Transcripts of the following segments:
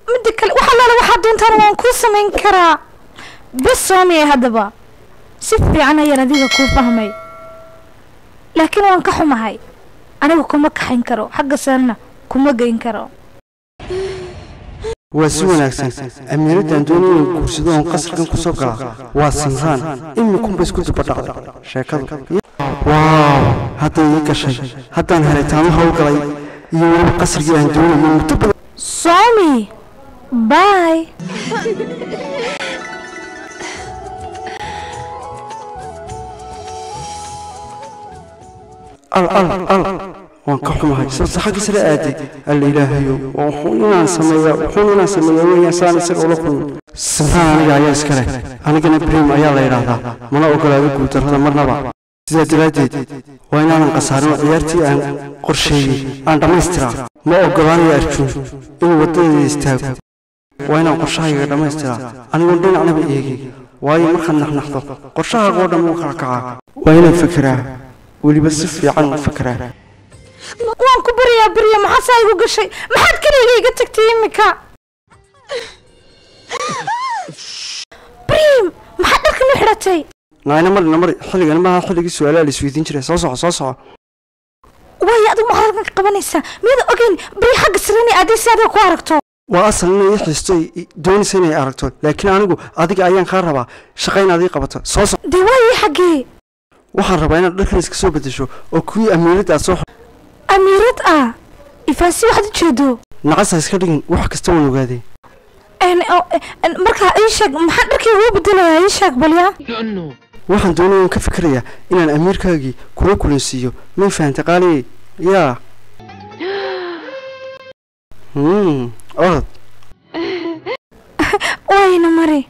midda kale wax allaala waxaa doontaan waan kuu samayn karaa bes soomiya haddaba si fiican ayaan adiga kuu fahmay laakiin waan ka xumahay aniga kuma kaxayn karo xagga sanna kuma geyn karo waa si wanaagsan amiiraddan doonay inuu guursado oon qasrigan ku soo gala waa simraan imikunba isku dubadhacday sheekadu waaw hadday ii gashay haddaan helay taamo howlgalay iyo weliba qasrigii aan doonayo muddo badan soomi bye al al al waan ka xumahay sababta xagga sare aaday alla ilaahayo waa wuxuun inaan sameeyaa wuxuun inaan sameeyaa weeyaan saan isaga ula kulmin simraan aniga ayaa iska leh anigana brim ayaa la yidhaahdaa mana ogolaado guuldarrada marnaba sidaa daraaddeed waa inaanan khasaarin oo ciyaartii aan qorsheeyey aan dhammaystiraa ma ogolaanayo arjuun inuu waddadeeda istaago waa inaan qorshahayga dhammaystiraa anigoon dhinacnaba eegin waayo markaad naxnaxdo qorshahaaga oo dhan wuu kala kacaa waa inaan fekeraa weliba si fiican u fekeraa waan ku baryaa barya maxaa saa igu gashay maxaad keliga iga tagtay imika brim maxaad dharkan u xidhatay naayna mari namari xilligan maaha xilligii su-aalaha la isweydiin jiray soo soco soo soco waayo adigu maxaad halkan ka qabanaysaa miyada ogeyn bari xagga sareni aaday si adiga ku aragto waa asal inay ii xiisto ay i- doonaysa inay aragto laakiin anigu adiga ayaan kaa rabaa shaqa inaad ii qabato soo soco dee waayo xaggee waxaan rabaa inaad dharkan iska soo bedesho oo kuwii amiiradda aad soo xo- amiirad ah ifaansi waxaad u jeedo nacas ha iska dhigin wax kasta waan ogaadee En- o- en- markaa ii sheeg maxaa dharkii ugu bedelayaa ii sheeg balya waxaan doonaya ka fikirayaa inaan amiirkaagii kula kulansiiyo may fahantay qaaliye yaa hmm orod wayna mari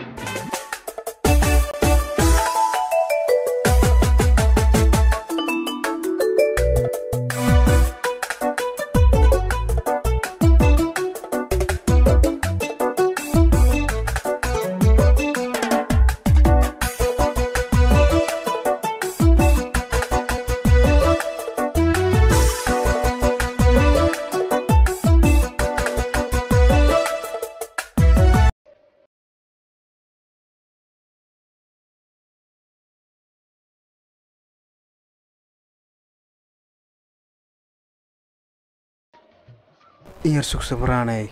iyar sugsabraanay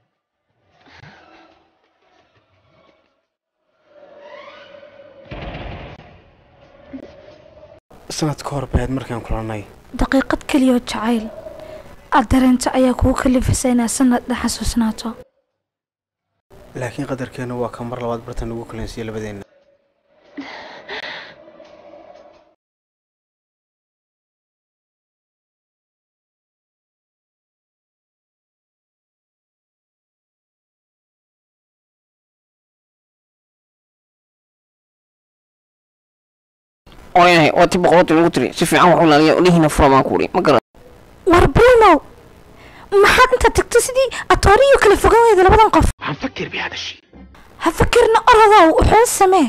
sanad ka hor baad markaan kulannay daqiiqad keliya oo jacayl aad dareento ayaa kugu kalifaysa inaad sanad dhex xasuusnaato laakiin qadarkeennu waa ka mar labaad bartan ugu kulansiiye labadeenna oyahay waa ti boqortii lagu tiri si fiican waxu laaliya dhihiina fura baan ku uri ma garan war brimow maxaad inta tagto sidii atooriyo kala fogan weyda labadan qof هنفكر بهذا الشيء ha fakirna orodow wuxuun samee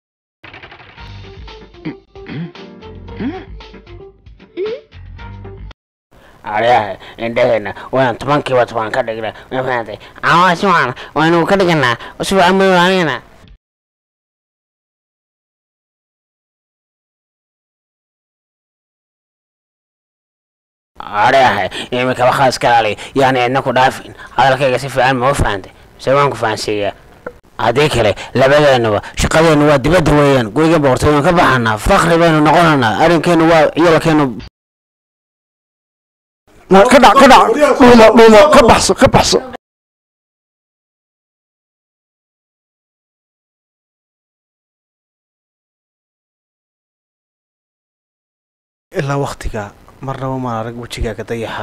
aryaha indhaheena waan tobankiiba toban ka dhigna ma fahamtay caawa si wacan waynu ka dhiganaa si fiican baynu ilaalinaa aryaha imikaba khaas ka laali yaani idna ku dhaafin hadalkayga si fiican ma u fahantay se waan ku fahansiiyaa haddii kale labadeennuba shaqadeennu waa dibadda weeyaan guriga boqortooyanu ka baxanaa fakri baynu noqonaynaa arrinkeennu waa iyolakeennu Na- ka dhac ka dhac dhuumo dhuumo ka baxso ka baxso ilaa waktiga marnaba maan arag wejigaaga dayaxa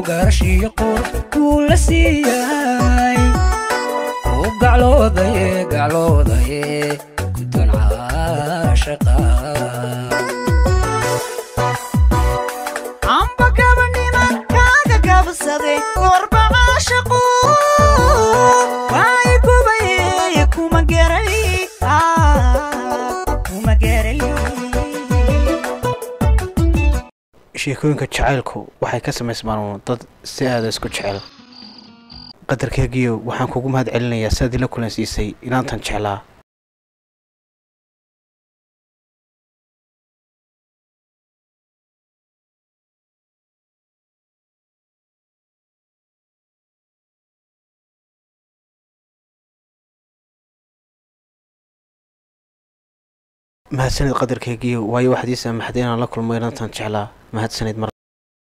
gaarashiyo qurux wuu la siiyay u gacloodaye gacloodaye guddoon caashaqa amba gabanima kaaga gabsaday korba caashaqu waay gubaye kuma geray kuma geray sheekooyinka jacaylku waxay ka samaysmaan uun dad si aada isku jecel qadarkeegiyo waxaan kugu mahad celinayaa sidaad ila kulansiisay inaantan jeclaa mahadsanid qadarkeegiyo waayo waxaad ii saamaxday inaan la kulmo inaantan jeclaa mahadsanid mar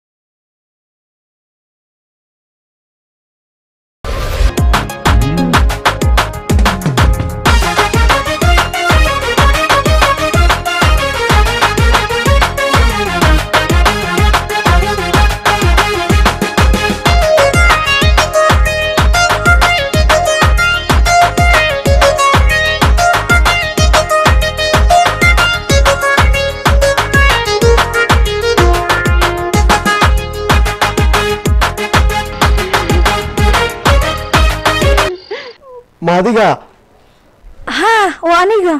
ma adiga haa waa aniga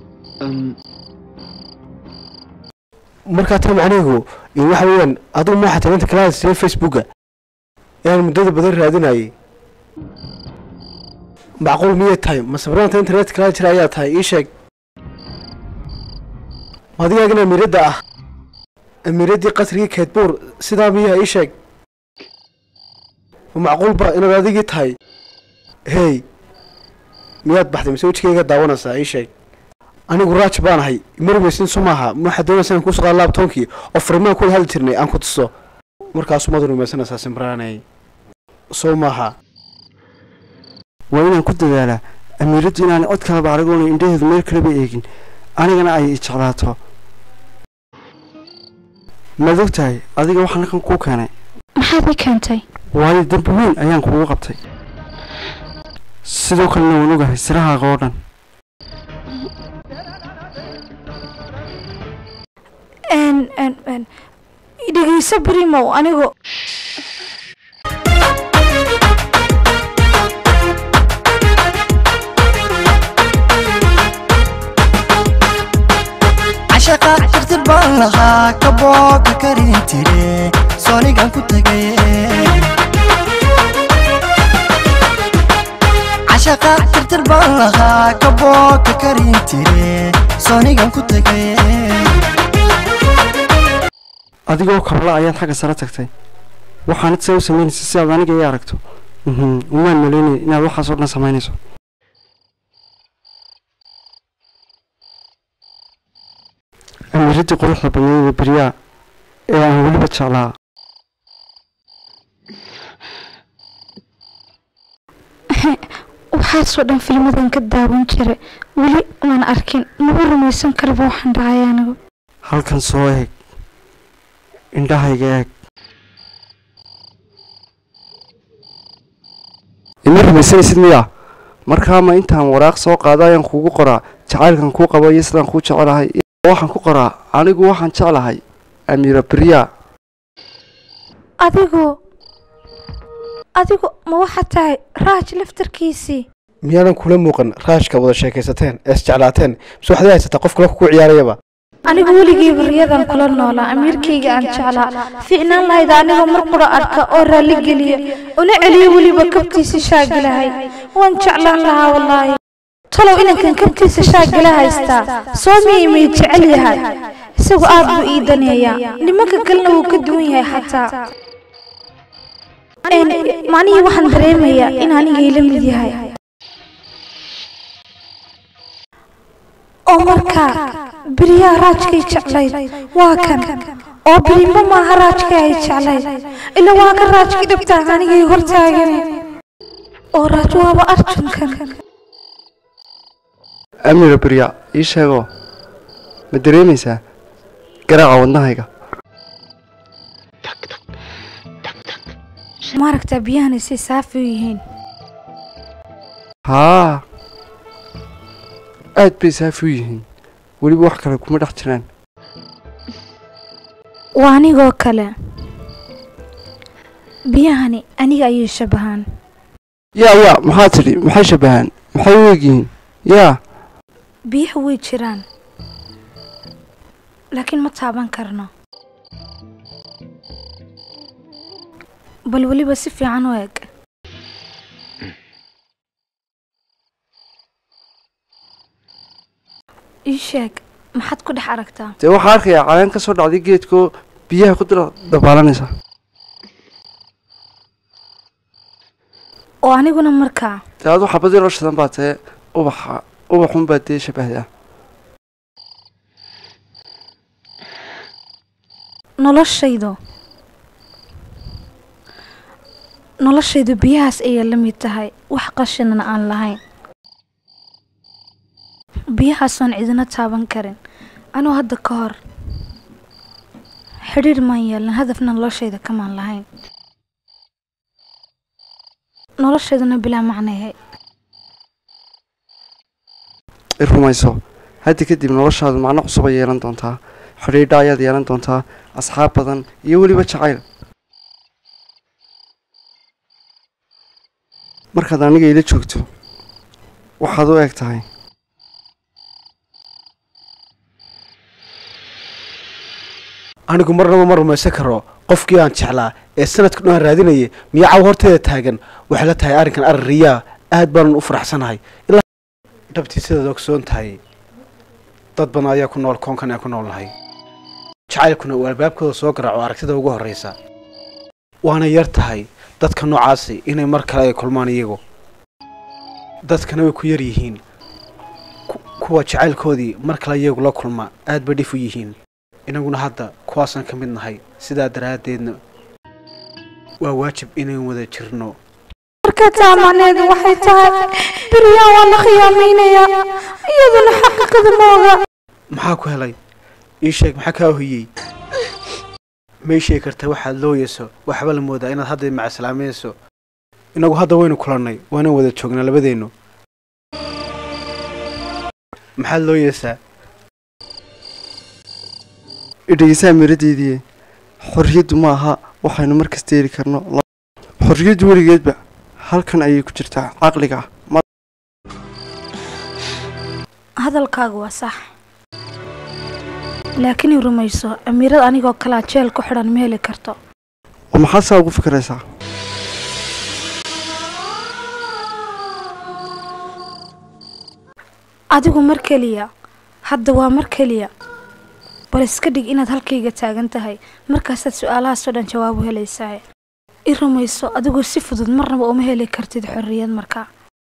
markaa taa macnihigu iyo waxa weeyaan adigu ma waxaa talanta kala hadsiiyey facebooka inaan muddada badan raadinayay macquul miyay tahay ma sabranta internet kala jira ayaa tahay ii sheeg ma adigaagana amiiradda ah amiiraddii qasrigii keedbuur sidaa miyaa ii sheeg ma macquulba inaad adigii tahay hey miyaad baxday mise wejigayga daawanaysaa ii sheeg anigu raaj baan ahay marweysin su maaha ma waxaad doonaysaa in kuusoo qaada laabtoonkii oo farimaan kula hadli jirnay aan ku tuso markaasu maad rumaysanaysaa simbraanay soo maaha waa inaan ku dadaalaa amiiraddu inaanay cod kalaba aragoona indhaheedu meel kaleba eegin anigana ay i jeclaato maad og tahay adiga waxaan halkan kuu keenay maxaad i keentay waayo dambi weyn ayaan kugu qabtay sidoo kalena waan ogahay sirahaaga oo dhan n n n dhegeyso brimow anigu cashaqa tirtir baan lahaa kabooga karin tire soonigan ku tagay cashaqa tirtir baan lahaa kabooga karin tire soonigan ku tagay adigoo kabla ayaad xagga sare tagtay waxaanad see u samaynaysa si aad aniga ii aragto mhm umaan malaynay inaad waxaas oo dhan samaynayso amiiradii quruxda badneeda beryaa ee aan weliba jeclaa waxaasoo dhan filmadan ka daawan jiray weli maan arkin maba rumaysan karaba waxaan dhacay anigu halkan soo eeg indhahayga eeg ima rumaysanaysid miyaa markaa ma intaan waraaq soo qaado ayaan kuugu qoraa jacaylkan kuu qabo iyo sidaan kuu jecelahay waxaan ku qoraa anigu waxaan jeclahay amiira beryaa adigu adigu ma waxaad tahay raaj laftarkiisii miyaadan kula muuqan raashka wada sheekaysateen ee isjeclaateen mise waxaad haysataa qof kale ku ciyaarayaba anigu weligii baryadan kula noolaa amiirkayga aan jeclaa fiicnaan lahayd anigoo mar qura arka oo raalli geliya una celiyo weliba kabtiisa shaagalahay waan jeclaan lahaa wallaahi talow inankan kabtiisa shaagala haystaa soo miyay may jecel yahay isagu aad buu ii daneeyaa nimanka kalena wuu ka duwan yahay xataa macnihii waxaan dareemayaa in anigay la mid yahay oo markaa beriyaa raajkay jeclayd waa kan oo berimo maaha raajka ay jeclayd ila waa ka raajkii dhabtaa anigay hortaagane oo raaj waaba arjunkan amiira beryaa ii sheegoo ma dareemaysaa garaaca wadnahayga maaragtaa biyahani say saafi u yihiin haa aad bay saafi u yihiin weliba wax kale kuma dhex jiraan waa anigoo kale biyahani aniga ayay shabahaan yaa yaa maxaa tidhi maxay shabahaan maxay u egyihiin yaa biyaha way jiraan laakiin ma taaban karno bal weliba si fiican u eg ii sheeg maxaad ku dhex aragtaa dee waxaa arkayaa caleen ka soo dhacday geedkoo biyaha ku dira dabaalanaysa oo aniguna markaa dee adu xabad yaroo shidan baa tee ubaxa ubaxun baa dee shabahdaa noloshaydu noloshaydu biyahaas ayay la mid tahay wax qashinana aan lahayn biyahaasoon cidina taaban karin anuu hadda ka hor xidhiir maan yeelin hadafna noloshayda kamaan lahayn noloshayduna bilaa macnayahay i rumayso hadda kadib noloshaadu macno cusub ay yeelan doontaa xidhiidha ayaad yeelan doontaa asxaab badan iyo weliba jacayl markaad aniga ila joogto waxaad u eg tahay anigu marnaba ma rumaysan karo qofkii aan jeclaa ee sanadka dhan raadinayay miyaa caw horteeda taagan waxay la tahay arrinkan arrin riyaa aad baanan u faraxsanahay ilaa dhabtii sidaad ogsoon tahay dad badan ayaa ku nool koonkan aan ku noolnahay jacaylkuna uu albaabkooda soo garaaco aragtida ugu horraysa waana yar tahay dadka noocaasi inay mar kale ay kulmaan iyagu dadkana way ku yar yihiin ku- kuwa jacaylkoodii mar kale iyagu la kulma aad bay dhif u yihiin inaguna hadda kuwaasaan ka mid nahay sidaa daraaddeedna waa waajib inayn wada jirno marka taa macneedu waxay tahay biryaan waa la khiyaamaynayaa iyaduna xaqiiqada ma oga maxaa ku helay ii sheeg maxaa kaa hoyey ma ii sheegi kartaa waxaad looyeyso waxba la moodaa inaad hadda macasalaamayso inagu hadda waynu kulannay waana wada joognaa labadeennu maxaad looyeysaa idhegeysaa miradeedii xorriyaddu ma aha waxaynu mar kasta heli karno xorriyaddu weligeedba halkan ayay ku jirtaa caqliga ma hadalkaagu waa sax laakiin i rumayso amiirad anigoo kalea jeel ku xidhan ma heli karto oo maxaad saa ugu fikiraysaa adigu mar keliya hadda waa mar keliya bal iska dhig inaad halkayga taagan tahay markaasaad su-aalahaasoo dhan jawaab u helaysaa i rumayso adigu si fudud marnaba uma heli kartid xorriyad markaa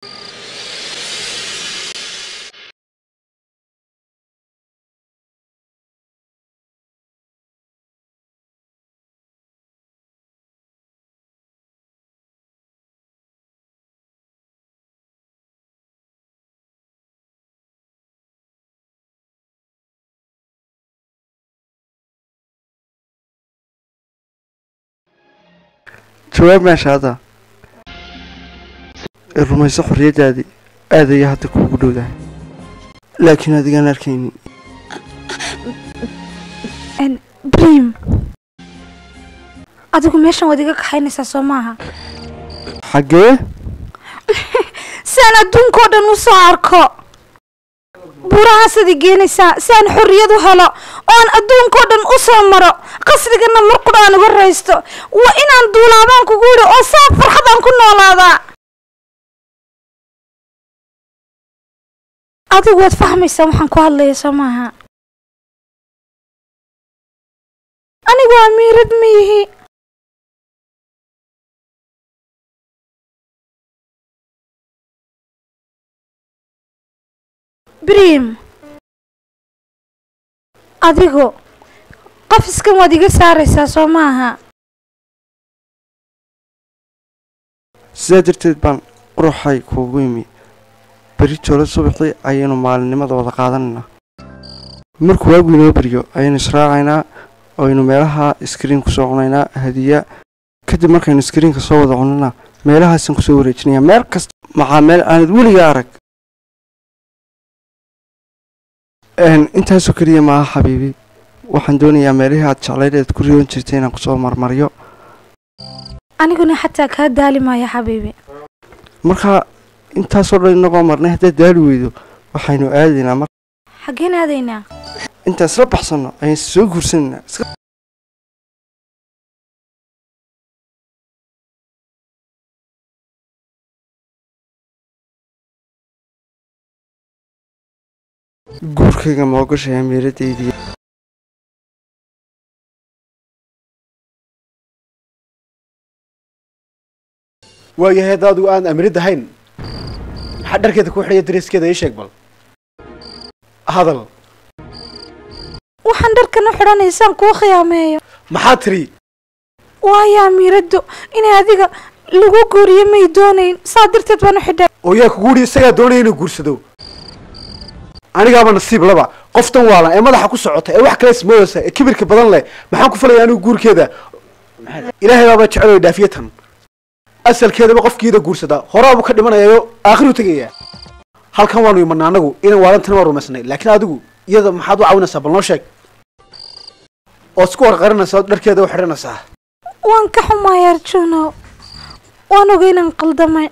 jawaab meesha hadda i rumayso xorriyaddaadii aad ayay hadda kuugu dhowdahay laakiin adigaan arkaynin brim adigu meeshan waad iga kaxaynaysaa soo maaha xaggee si aan adduunkao dhan u soo arko buurahaasaad i geenaysaa si aan xorriyad u helo oo aan adduunkao dhan u soo maro qasrigana mar qudha aan uga raysto waa inaan duulaabaan kugu yidhi oo saa farxad aan ku noolaadaa adigu waad fahmaysaa waxaan ku hadlaya soo maaha anigu amiirad ma yihi brim adigu qafiskan waad iga saaraysaa soo maaha sidaa darteed baan quruxay kuugu yimi beri joola subaxii ayaynu maalinimada wada qaadanaynaa markuu waagu inoo beriyo ayaynu israacaynaa aynu meelaha iskriin ku soo cunaynaa hadiya kadib markaynu iskriinka soo wada cunana meelahaasaan kusoo wareejinaya meel kasta maxaa meel aanad weliga arag Een, intaasoo keliya maaha xabiibi waxaan doonayaa meelihii aad jeclayd eed ku riyoon jirtay inaan kusoo marmaryo aniguna xataa kaa daali maayo xabiibi markaa intaasoo dhan inagoo marnay haddaad daali weydo waxaynu aadaynaa mar xaggeen aadaynaa intaan isla baxsanno ayaan soo guursanaynaa iska guurkayga ma ogashahay amiiradaydii waayahay hadda adigu aan amirid ahayn maxaa dharkeeda ku xidhaya dareeskeeda ii sheeg bal hadal waxaan dharkan u xidhanaysaan kuu khiyaameeyo maxaa tiri waayo amiiraddu inay adiga lagu guuriyo may doonayn saa darteed baan u xidhay oo yaa kugu yidhi isagaa doonaya inuu guursado anigaaba nasiib laba qoftan waalan ee madaxa ku socota ee wax kale ismoodaysa ee kibirka badan leh maxaan ku falaya anigu guurkeeda ilaahay baaba jecel oo dhaafiye tan asalkeedaba qofkiida guursadaa horaabuu ka dhimanayayo aakhiru tegaya halkan waanu imanaa anagu inaan waalantan waa rumaysnay laakiin adigu iyada maxaad u caawinaysaa bal noo sheeg ood isku warqarinaysaa ood dharkeeda u xidhanaysaa waan ka xumaay arjuno waan ogay inaan qaldamay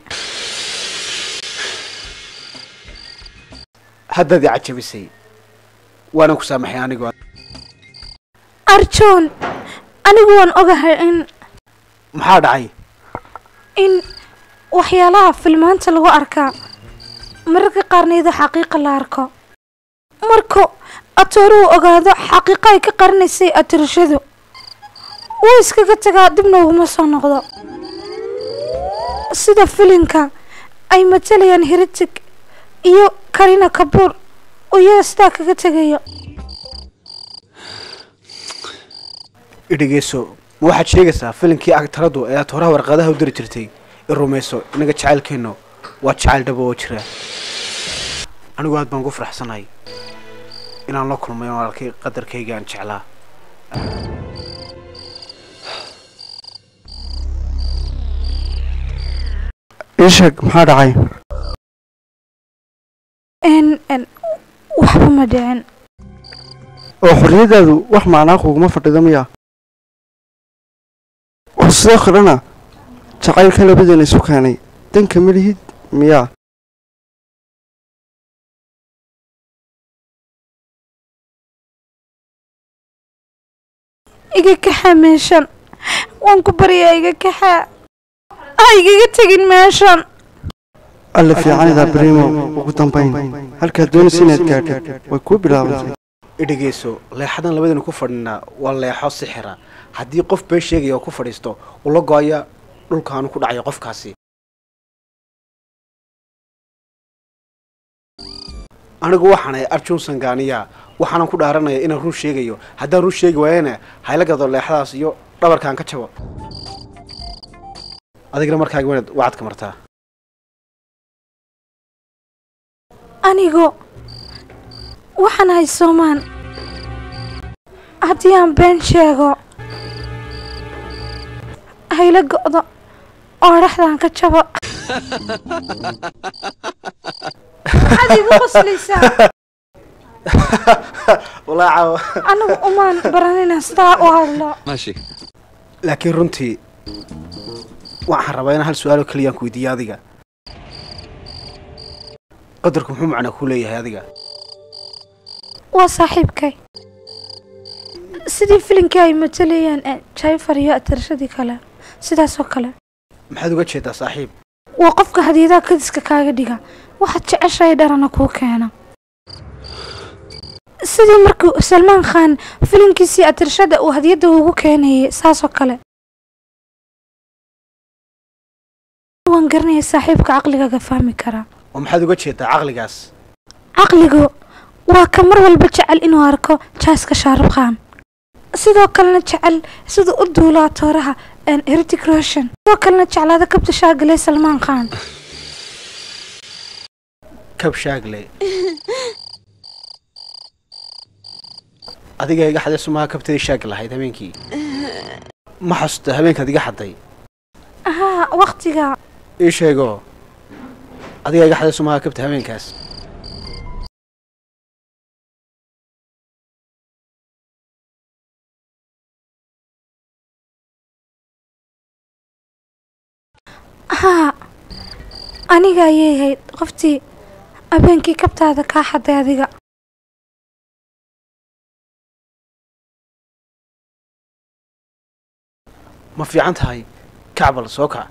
haddaad i cajabisay waanan ku saamaxay anigu arjuun anigu waan ogahay in maxaa dhacay in waxyaalaha filmaanta lagu arkaa mararka qaarnayda xaqiiqa la arko marku atooruhu ogaado xaqiiqa ay ka qarinaysay atirashadu wuu iskaga tagaa dibna uguma soo noqdo sida filinka ay matalayaan heritig iyo karina kabuur oo iyaga sidaa kaga tegayo idhegeyso ma waxaad sheegaysaa filinkii agtaradu ee aad horaha warqadaha u diri jirtay i rumayso inaga jacaylkeennu waa jacayl dhabo oo jira anigu aad baan ugu faraxsanahay inaan la kulmay oon arkay qadarkayga aan jeclaa ii sheeg maxaa dhacay n n waxba ma dhicin oo xorriyadaadu wax macnaa kuguma fadhido miya oo sidoo kalena jacaylka labadeena isu keenay danka ma lihid miyaa iga kaxaa meeshan waan ku baryaa iga kaxaa ha igaga tegin meeshan alla fiicanidaa brimo ugu dambayn halkaad doonaysa inaad gaadhid way kuu bilaabantay idhegeyso leexadan labadaynu ku fadhinaa waa leexo sixira haddii qof been sheegaya oo ku fadhiisto ula go-aya dhulkaanu ku dhacayo qofkaasi anigu waxaanahay arjun sangaaniya waxaanan ku dhaaranaya inaan run sheegayo haddaan run sheegi waayana hayla gado leexadaas iyo dhabarkaan ka jabo adigna markaaga wanaad wacadka martaa anigu waxaan ahay soomaan haddii aan been sheego hayla go'do oo dhexdaan ka jabo maxaad igu qoslaysaa walaa caawa anigu umaan baranina sidaa u hadlo laakiin runtii waxaan rabaa inaan hal su-aalo keliyaan ku weydiiyo adiga qadarku muxuu macnaa kuu leeyahay adiga waa saaxiibkay sidii filinkii ay matalayeen ee jayfar iyo atarashadii kale sidaasoo kale maxaad uga jeedaa saaxiib waa qofka hadiyadaha kadiska kaaga dhiga waxaad jeceshahay dharana kuu keena sidii markii salmaan khan filinkiisii atirashada uu hadiyadda ugu keenayay saasoo kale waan garanaya saaxiibka caqligaaga fahmi karaa oo maxaad uga jeedaa caqligaas caqligu waa ka mar walba jecel inuu arko jaaska shaarub khan sidoo kalena jecel siduu u duulaa tooraha heritic roshan sidoo kalena jeclaada kabta shaagale salmaan khan kab shaagle adiga iga xadee sumaha kabtadii shaag lahayd habeenkii ma xasuusta habeenkaad iga xadday haa waqtiga ii sheego adigaa iga xaday sumaha kabta habeenkaas haa aniga ayay ahayd qoftii habeenkii kabtaada kaa xaday adiga ma fiican tahay kacbal soo kac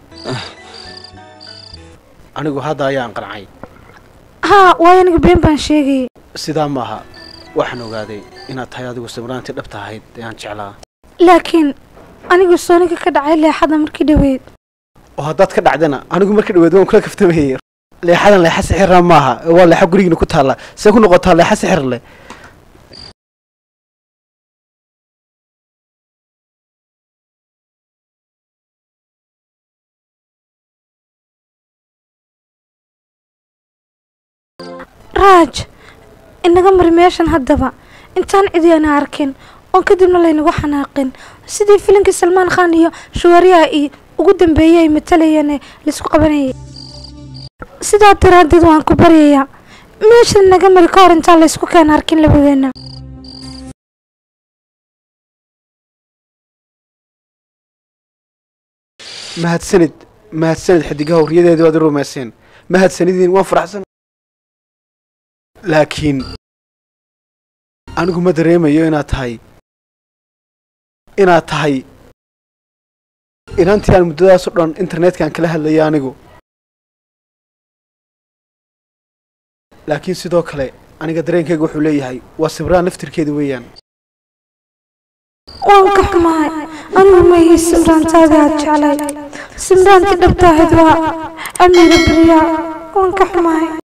anigu hadda ayaan qancay haa waayo aniga been baan sheegayay sidaa maaha waxaan ogaaday inaad tahay adigu samraantii dhabta ahayd ee aan jeclaa laakiin anigu sooniga ka dhacay leexada markii dhaweyd oo haddaad ka dhacdana anigu markii dhaweed waan kula kaftamayay leexadan leexa sixira maaha ee waa leexa gurigiina ku taalla see ku noqotaa leexa sixir leh raaj inaga mari meeshan haddaba intaan cidi ana arkin oon kadibna laynagu xanaaqin sidii filinkii salmaan khan iyo shuwariya i ugu dambeeyey ay matalayeen ee laisku qabanayay sidaa daraaddeed waan ku baryayaa meeshan naga mari ka hor intaan laysku keena arkin labadeenna mahadsanid mahadsanid xidigaha hurriyadeedii waad i rumayseen mahadsanidin waan faraxsan laakiin anigu ma dareemayo inaad tahay inaad tahay inantii aan muddadaas o dhan internetka aan kala hadlayay anigu laakiin sidoo kale aniga dareenkayga wuxuu leeyahay waa sibraan laftirkeeda weeyaan waan ka xumahay anigu ma ihi simraantaadii aad jeclay simraantii dhabta ahayd waa amiira beriyaa waan ka xumahay